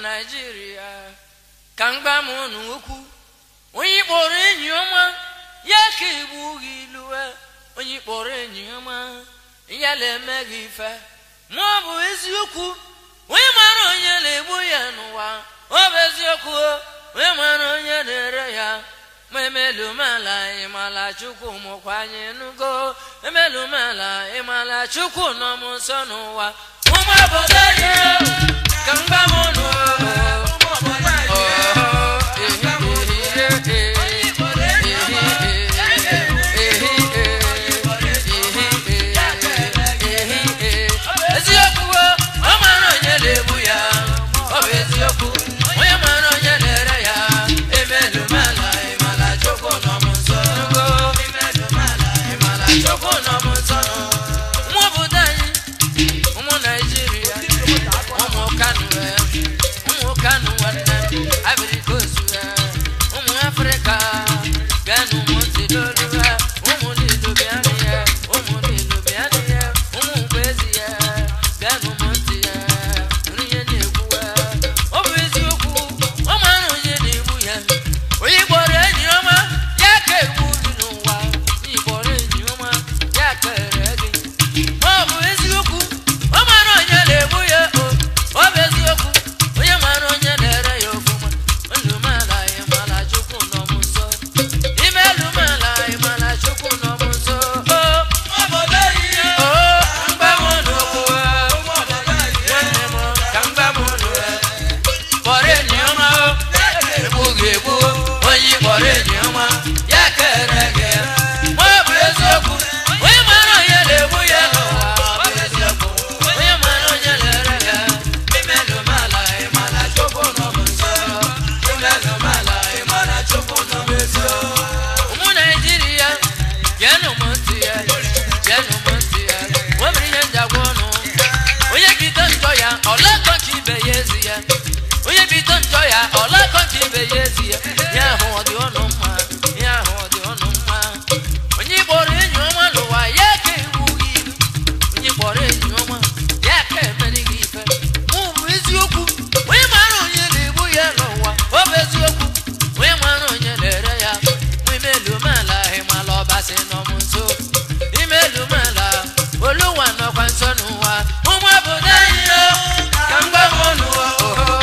naijiria ka m gba m unu okwu onye kpọrọ enyi ọma ya ka egbu gị iluwe onye kpọrọ enyi ọma ya na-eme gị ife ma ọ bụ eziokwu onye mara onye na-egbu ya n'ụwa ọ bụ eziokwu onye mara onye na-ere ya ma emelumala ịmala chukwu mụkwa anyị nugo emelumala ịmala chukwu nọ m nsọ n'ụwa ụmụ obodo anyị ka m gba m unu eziokwu ọ mara onye na-egbu ya ọ bụ eziokwu onye mara onye na-ere ya emelumala ịmala chukwu nọ m nso nugo ịmala chukwu nọ m nso ụmụ obodo anyị ụmụ naijiria ụmụ kanu ụmụ kanu nwanne m abirikosu ụmụ afrịka bịanụ ụmụ ntị n'olu ha ụmụ nilu bịanụ ya ụmụ nilu bịanụ ya ụmụ mgbezi ya bịanụ ụmụ ntị ya nri ihe na-ekwu ha ọ bụ eziokwu ọ mara onye na-egbu ya onye gbọrọ enyi ọma ya ka egbu gị n'ụwa onye gbọrọ enyi ọma ya ka ere gị ma ọ bụ eziokwu ọ mara onye na-egbu ya o ọ bụ eziokwu onye mara onye na-ere ya ofụma ndụmala ịmala chukwu nọ m nso ime elumala ịmala chukwu nọ m nso o o mgbanwe n'okwu nwanne m ka mgbanwe kpọrọ enyi ọma o egbu gị egbu onye kpọrọ enyi ọma ya kere gị ma ọ bụ eziokwu onye mara onye na-egbu ya n'ụwa ọ bụ eziokwu onye mara onye na-ere ya imelụmala ịmala chukwu nọ m nso imelụmala ịmala chukwu nọ m nso ụmụ naijiria geenụ m ntị ya geenụ m ntị ya nwebiri ihe njagwa ọnụ onye bido njọ ya ọlakọcha ibe ya ezi ya onye bido njọ ya ọlakọcha ibe ya ezi ya ya ahụ ọ dị ọnụ mma ya ahụ ọ dị ọnụ mma onye kpọrọ enyi ọma n'ụwa ya ka ewu gị ilu onye kpọrọ enyi ọma ya ka emeri gị ife mụ bụ eziokwu onye mara onye na-egbu ya n'ụwa ọ bụ eziokwu onye mara onye na-ere ya mụ imelumala ịmala ọbasị nọ m nso imelumala oluwa nọkwa nso n'ụwa ụmụ obodo anyị o ka m gwa m ọnụ o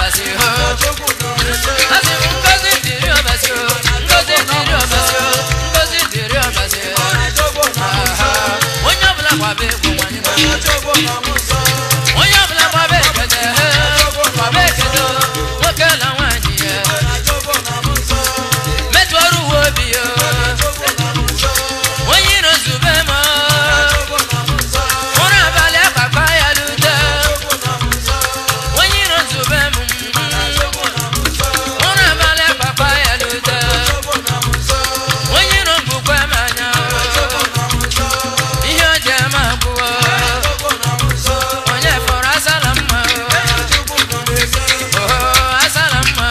ọbasi ho asị m ngozi dịrị ọbasi o ngozi dịrị ọbasi o ngozi dịrị ọbasi o Aha. onye ọbụla gbaba egwu nwanyị ma onye ọbụla gbaba ekete he gbaba ekete o nwoke na nwanyị ya metụ ọrụ uwe obi ya onye iro nzube ma ụra abalị akpakpa ya lute onye iro nzube m ụra abalị akpakpa ya lute onye iro mgbukwe m anya ihe o ji eme abụọ onye fọrọ asala mma oho asala mma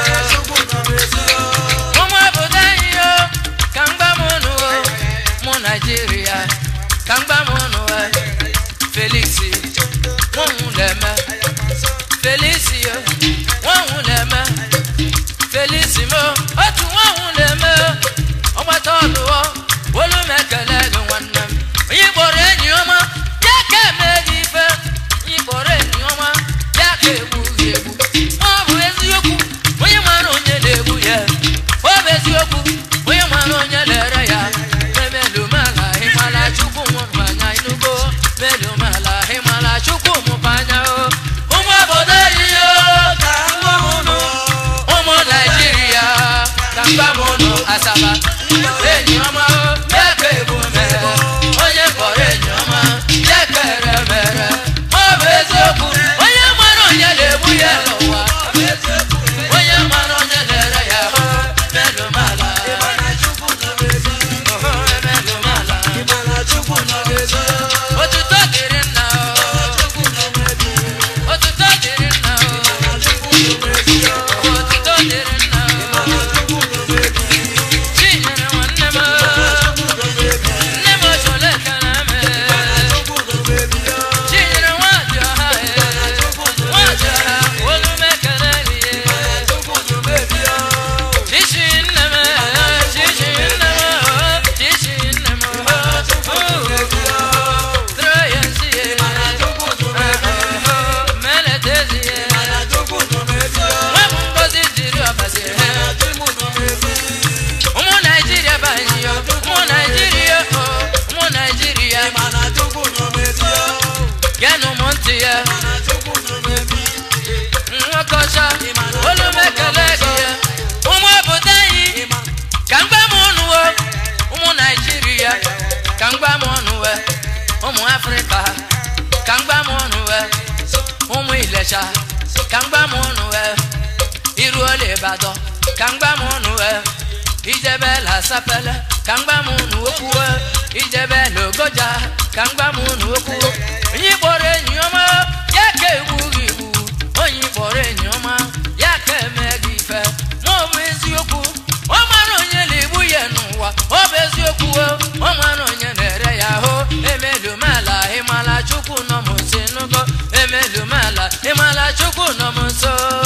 ụmụ obodo anyị yo ka mgba m unu o mụ naijiria ka mgba m unu o felix nwanwu na-eme felix yo nwanwu na-eme felix mo otu nwanwu na-eme ọgbata ọlụọ olu m ekele gị nwanne m onye kpọrọ enyi ọma ya ka eme gị ife onye kpọrọ enyi ọma ya ka egbu gị egbu ọ bụ eziokwu onye mara onye na-egbu ya ọ bụ eziokwu onye mara onye na-ere ya emelumala ịmala chukwu mụpanya inugo melumala ịmala chukwu mụpanya o ụmụ obodo yiyo ụmụ naijiria ka mgbamụnụ asaba enyi ọma o ya ka egbu mere onye kpọrọ enyi ọma ya ka ere mere ọ bụ eziokwu onye mara onye na-egbu ya n'ụwa onye mara onye na-ere ya o melumala oho emelumala otuto dịrị nna o otuto dịrị nna o otuto dịrị nna o chinyere nwanne m nne m ochole ekele m chinyere nwadị ọha nwadị ọha olu m ekele gị chichi nne m chichi nne m chichi nne m tụrụ ya nsị meletezi nwa m ngozi dịrị ọbasi ụmụ naijiria banyị ụmụ naijiria o ụmụ naijiria genụ m ntị ya nwoke ọcha olu m ekele gị ya ụmụ obodo anyị ka mgba m ụnụ o ụmụ naijiria ka mgba m ụnụ we ụmụ afrịka ka mgba m ụnụ we ụmụ ilesha ka mgba m ụnụ we iruola ịbadọ ka mgba m ụnụ we ijebe la sapele ka mgba m ụnụ okwuwe ijebe la ogoja ka mgba m ụnụ okwuwe onye kpọrọ enyi ọma ya ka egbu gị igbu onye kpọrọ enyi ọma ya ka eme gị ife ma ọ bụ eziokwu ọ mara onye na-egbu ya n'ụwa ọ bụ eziokwu o ọ mara onye na-ere ya ahụ emelumala ịmala chukwu nọ m nso nugo emelumala ịmala chukwu nọ m nso